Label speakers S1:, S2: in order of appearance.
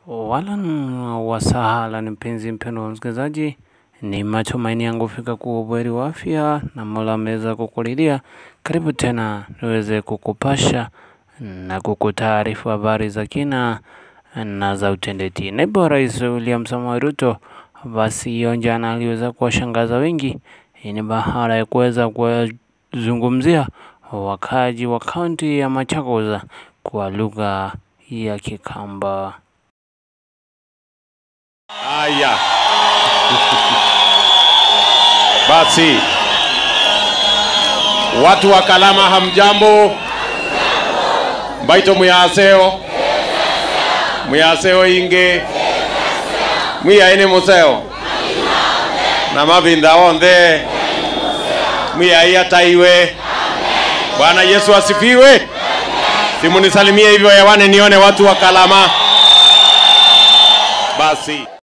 S1: Wala wasahala ni mpenzi mpendo wa msikilizaji, ni matumaini yangu fika kuwa buheri wa afya na Mola ameweza kukulindia. Karibu tena niweze kukupasha na kukutaarifu habari za kina na za utendeti. Naibu wa Rais William Samoei Ruto basi hiyo jana aliweza kuwashangaza wengi. Hii ni baada ya kuweza kuwazungumzia wakaaji wa kaunti ya Machakos kwa lugha ya Kikamba.
S2: Haya, basi watu wa Kalama, hamjambo? mbaito muyaseo muyaseo inge mwiyaine museo na mavinda onthe mwiyai ataiwe. Bwana Yesu asifiwe. Simunisalimie hivyo hewani nione watu wa Kalama basi.